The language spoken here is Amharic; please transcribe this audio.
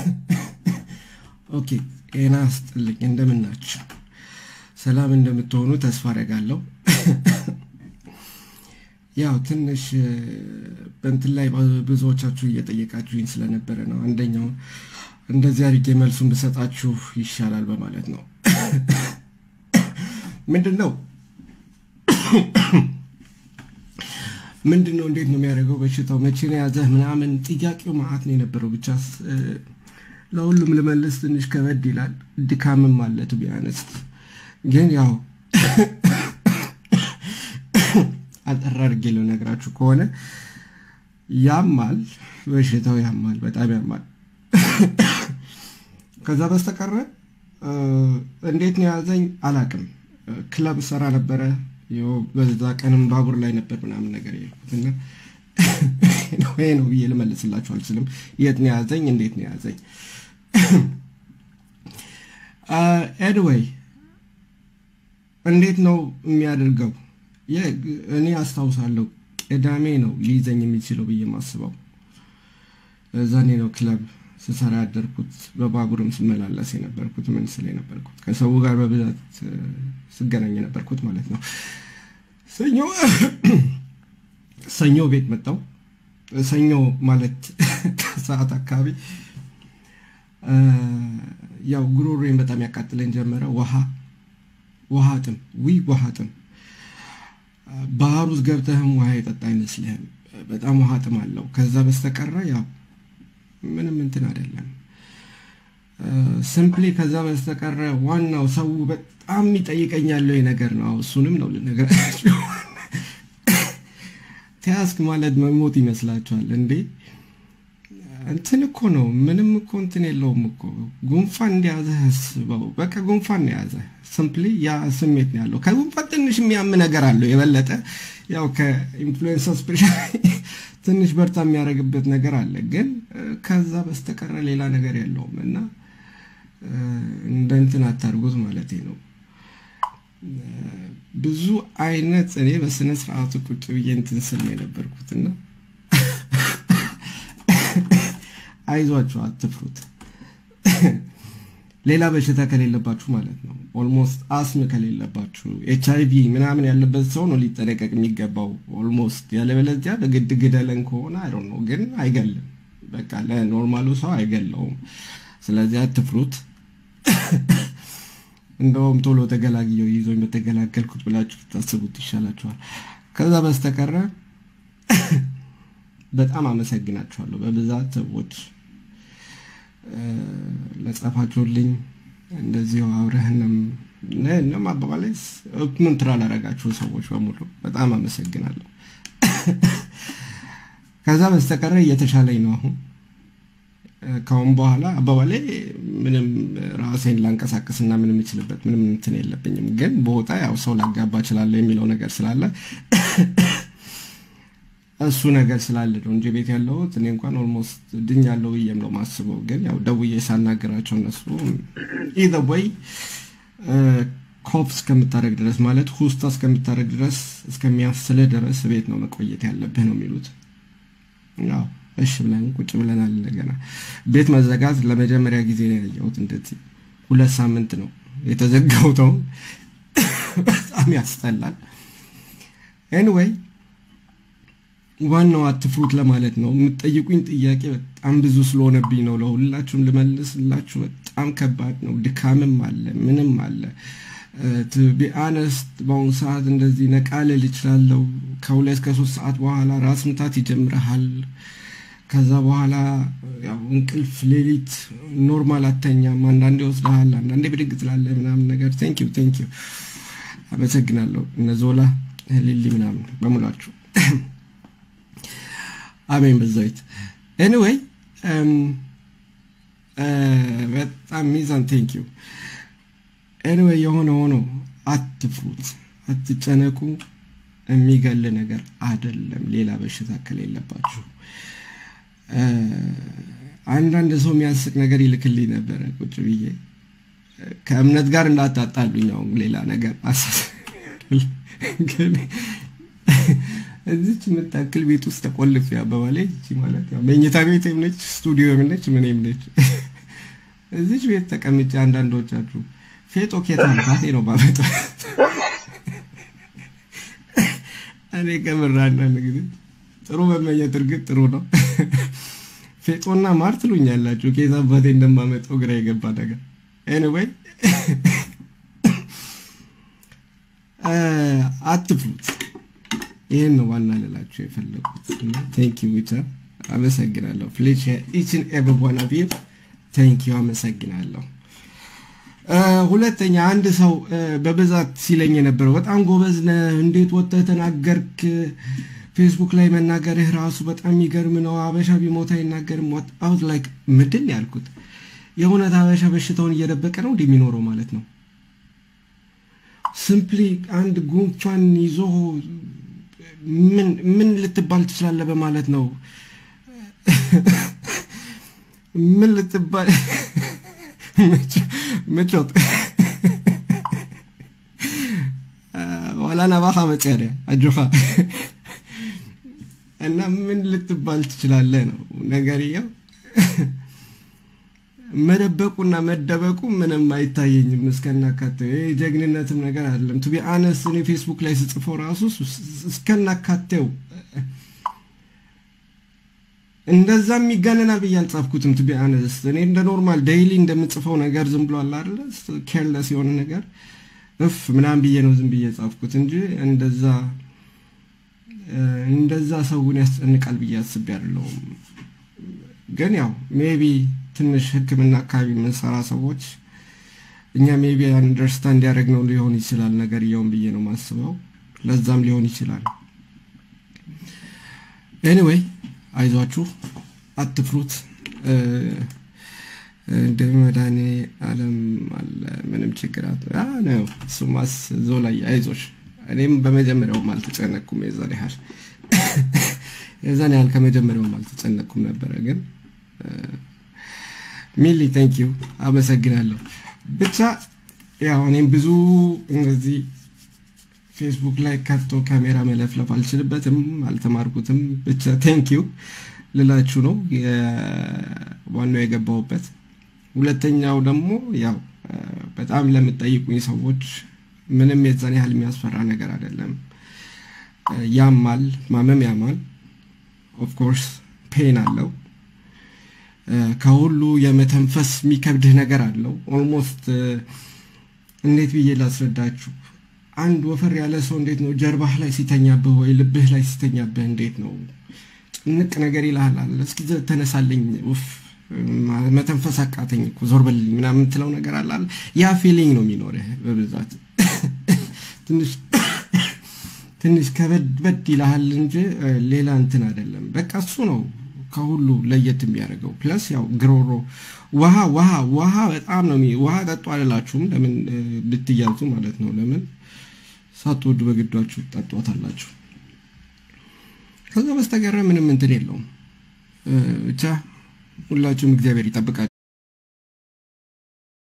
ኦኬ ጤና ስጥልኝ። እንደምናችሁ ሰላም እንደምትሆኑ ተስፋ አደርጋለሁ። ያው ትንሽ በእንትን ላይ ብዙዎቻችሁ እየጠየቃችሁኝ ስለነበረ ነው። አንደኛው እንደዚህ አድርጌ መልሱን ብሰጣችሁ ይሻላል በማለት ነው። ምንድን ነው ምንድን ነው እንዴት ነው የሚያደርገው በሽታው መቼ ነው የያዘህ ምናምን ጥያቄው ማአት ነው የነበረው። ብቻ ለሁሉም ልመልስ ትንሽ ከበድ ይላል። ድካምም አለት ቢያነስ ግን ያው አጠር አድርጌ ልነግራችሁ ከሆነ ያማል፣ በሽታው ያማል፣ በጣም ያማል። ከዛ በስተቀረ እንዴት ነው የያዘኝ አላቅም። ክለብ ሰራ ነበረ በዛ ቀንም ባቡር ላይ ነበር ምናምን ነገር የሄድኩትና ይሄ ነው ብዬ ልመልስላችሁ አልችልም። የት ነው የያዘኝ? እንዴት ነው የያዘኝ? ኤድዌይ እንዴት ነው የሚያደርገው? እኔ አስታውሳለሁ ቅዳሜ ነው ሊይዘኝ የሚችለው ብዬ ማስበው። እዛኔ ነው ክለብ ስሰራ ያደርኩት፣ በባቡርም ስመላለስ የነበርኩት፣ ምን ስል የነበርኩት፣ ከሰው ጋር በብዛት ስገናኝ የነበርኩት ማለት ነው። ሰኞ ሰኞ ቤት መጣው። ሰኞ ማለት ከሰዓት አካባቢ ያው ጉሮሮዬን በጣም ያቃጥለኝ ጀመረ። ውሃ ውሃ ጥም ዊ ውሃ ጥም ባህር ውስጥ ገብተህም ውሃ የጠጣ አይመስልህም። በጣም ውሃ ጥም አለው። ከዛ በስተቀረ ያው ምንም እንትን አይደለም። ሲምፕሊ ከዛ በስተቀረ ዋናው ሰው በጣም የሚጠይቀኝ ያለው ነገር ነው። እሱንም ነው ልነግራችሁ። ተያዝክ ማለት መሞት ይመስላችኋል እንዴ? እንትን እኮ ነው። ምንም እኮ እንትን የለውም እኮ ጉንፋን እንደያዘህ አስበው። በቃ ጉንፋን የያዘ ሲምፕሊ ያ ስሜት ነው ያለው። ከጉንፋን ትንሽ የሚያም ነገር አለው የበለጠ ያው ከኢንፍሉዌንሳ ስፔሻሊ ትንሽ በርታ የሚያደርግበት ነገር አለ። ግን ከዛ በስተቀረ ሌላ ነገር የለውም እና እንደ እንትን አታርጉት ማለት ነው። ብዙ አይነት እኔ በስነ ስርዓቱ ቁጭ ብዬ እንትን ስል ነው የነበርኩትና አይዟችሁ፣ አትፍሩት። ሌላ በሽታ ከሌለባችሁ ማለት ነው። ኦልሞስት አስም ከሌለባችሁ ኤች አይ ቪ ምናምን ያለበት ሰው ነው ሊጠነቀቅ የሚገባው ኦልሞስት። ያለበለዚያ በግድ ግደለን ከሆነ አይ ነው ግን አይገልም። በቃ ለኖርማሉ ሰው አይገለውም። ስለዚህ አትፍሩት። እንደውም ቶሎ ተገላግየው ይዞኝ በተገላገልኩት ብላችሁ ታስቡት ይሻላችኋል። ከዛ በስተቀረ በጣም አመሰግናችኋለሁ በብዛት ሰዎች ለጻፋችሁልኝ እንደዚሁ አብረህንም ነም አባባላይ ምን ትራ ላረጋችሁ ሰዎች በሙሉ በጣም አመሰግናለሁ። ከዛ በስተቀረ እየተሻለኝ ነው አሁን ካሁን በኋላ አባባላይ ምንም ራሴን ላንቀሳቀስና ምንም የምችልበት ምንም እንትን የለብኝም። ግን በወጣ ያው ሰው ላጋባ እችላለሁ የሚለው ነገር ስላለ እሱ ነገር ስላለ ነው እንጂ ቤት ያለሁት እኔ እንኳን ኦልሞስት ድኛለሁ ብዬም ነው ማስበው። ግን ያው ደውዬ ሳናገራቸው እነሱ ኢዘር ወይ ኮፍ እስከምታደረግ ድረስ ማለት ሁስታ እስከምታደረግ ድረስ እስከሚያስልህ ድረስ ቤት ነው መቆየት ያለብህ ነው የሚሉት። ያው እሺ ብለን ቁጭ ብለናል። እንደገና ቤት መዘጋት ለመጀመሪያ ጊዜ ነው ያየሁት። እንደዚህ ሁለት ሳምንት ነው የተዘጋው። ተው በጣም ያስጠላል። ኤኒዌይ ዋናው አትፍሩት ለማለት ነው። የምትጠይቁኝ ጥያቄ በጣም ብዙ ስለሆነብኝ ነው ለሁላችሁም ልመልስላችሁ። በጣም ከባድ ነው። ድካምም አለ፣ ምንም አለ። ቢአነስት በአሁኑ ሰዓት እንደዚህ ነቃ ልል እችላለሁ። ከሁለት ከሶስት ሰዓት በኋላ ራስ ምታት ይጀምረሃል። ከዛ በኋላ ያው እንቅልፍ ሌሊት ኖርማል አተኛም። አንዳንዴ ይወስድሃል፣ አንዳንዴ ብድግ ትላለህ ምናምን ነገር። ቴንኪዩ ቴንኪዩ፣ አመሰግናለሁ። እነ ዞላ ሊሊ ምናምን በሙላችሁ አሜን በዛዊት ኤኒዌይ በጣም ሚዛን ቴንኪዩ ኤኒዌይ የሆነ ሆኖ አትፍሩት አትጨነቁ የሚገል ነገር አደለም ሌላ በሽታ ከሌለባችሁ አንዳንድ ሰው የሚያስቅ ነገር ይልክልኝ ነበረ ቁጭ ብዬ ከእምነት ጋር እንዳታጣሉኝ አሁን ሌላ ነገር ግን እዚች የምታክል ቤት ውስጥ ተቆልፍ አባባላይ እቺ ማለት ያው መኝታ ቤት ነች፣ ስቱዲዮ ነች፣ ምንም ነች። እዚች ቤት ተቀምጬ አንዳንዶቻችሁ ፌጦ ኬት አባቴ ነው ባመጣ እኔ ከምር አንዳንድ ጊዜ ጥሩ መመኘት እርግጥ ጥሩ ነው። ፌጦና ማር ትሉኛላችሁ። ኬት አባቴ እንደማመጣው ግራ የገባ ነገር ኤኒዌይ አትፍሉት። ይህን ነው ዋና ልላችሁ የፈለጉት። ቴንክ ዩ ብቻ አመሰግናለሁ። ፍሌች ኢችን ኤቨር ዋን ኦፍ ዩ ቴንክ ዩ አመሰግናለሁ። ሁለተኛ አንድ ሰው በብዛት ሲለኝ የነበረው በጣም ጎበዝ ነህ፣ እንዴት ወጥተህ ተናገርክ? ፌስቡክ ላይ መናገርህ ራሱ በጣም የሚገርም ነው። አበሻ ቢሞት አይናገርም። አውት ላይክ ምንድን ያልኩት የእውነት አበሻ በሽታውን እየደበቀ ነው እንደሚኖረው ማለት ነው። ሲምፕሊ አንድ ጉንፋን ይዞ ምን ምን ልትባል ትችላለህ በማለት ነው። ምን ልትባል ምቾት ዋላ ነባኻ መጨሪያ አጆኻ እና ምን ልትባል ትችላለህ ነው ነገርየው። መደበቁና መደበቁ ምንም አይታየኝም እስከናካቴው። ይሄ ጀግንነትም ነገር አይደለም። ቱቢ አነስ እኔ ፌስቡክ ላይ ስጽፈው ራሱ እስከናካቴው እንደዛ የሚጋነና ብዬ አልጻፍኩትም። ቱቢ አነስ እኔ እንደ ኖርማል ዴይሊ እንደምጽፈው ነገር ዝም ብሎ አለ አይደለ ኬርለስ የሆነ ነገር እፍ ምናምን ብዬ ነው ዝም ብዬ ጻፍኩት እንጂ እንደዛ እንደዛ ሰውን ያስጨንቃል ብዬ አስቤ አይደለሁም። ግን ያው ሜቢ ትንሽ ሕክምና አካባቢ የምንሰራ ሰዎች እኛ ሜቢ አንደርስታንድ ያደረግነው ሊሆን ይችላል ነገርየውን ብዬ ነው ማስበው። ለዛም ሊሆን ይችላል። ኤኒዌይ አይዟችሁ፣ አትፍሩት። እንደ መድኃኔ ዓለም አለ ምንም ችግር ነው። እሱማስ እዛው ላይ አይዞሽ። እኔም በመጀመሪያውም አልተጨነቅኩም የዛን ያህል የዛን ያህል ከመጀመሪያውም አልተጨነቅኩም ነበረ ግን ሚሊ ቴንክ ዩ አመሰግናለሁ። ብቻ ያው እኔም ብዙ እንደዚህ ፌስቡክ ላይ ከቶ ካሜራ መለፍለፍ አልችልበትም፣ አልተማርኩትም። ብቻ ቴንክ ዩ ልላችሁ ነው ዋናው የገባሁበት። ሁለተኛው ደግሞ ያው በጣም ለምጠይቁኝ ሰዎች ምንም የዛን ያህል የሚያስፈራ ነገር አይደለም። ያማል፣ ማመም ያማል። ኦፍኮርስ ፔን አለው ከሁሉ የመተንፈስ የሚከብድህ ነገር አለው። ኦልሞስት እንዴት ብዬ ላስረዳችሁ? አንድ ወፈር ያለ ሰው እንዴት ነው ጀርባህ ላይ ሲተኛብህ ወይ ልብህ ላይ ሲተኛብህ እንዴት ነው ጭንቅ ነገር ይልሃል አለ። እስኪ ተነሳለኝ፣ ውፍ መተንፈስ አቃተኝ እኮ ዞር በልኝ ምናምን የምትለው ነገር አለ። ያ ፊሊንግ ነው የሚኖርህ በብዛት ትንሽ ትንሽ ከበድበድ ይልሃል እንጂ ሌላ እንትን አይደለም። በቃ እሱ ነው ከሁሉ ለየት የሚያደርገው ፕለስ ያው ግሮሮ ውሃ ውሃ ውሃ በጣም ነው ውሃ ጠጡ አልላችሁም። ለምን ልትያዙ ማለት ነው። ለምን ሳትወዱ በግዷችሁ ጠጧታላችሁ። ከዛ በስተቀረ ምንም እንትን የለውም። ብቻ ሁላችሁም እግዚአብሔር ይጠብቃችሁ።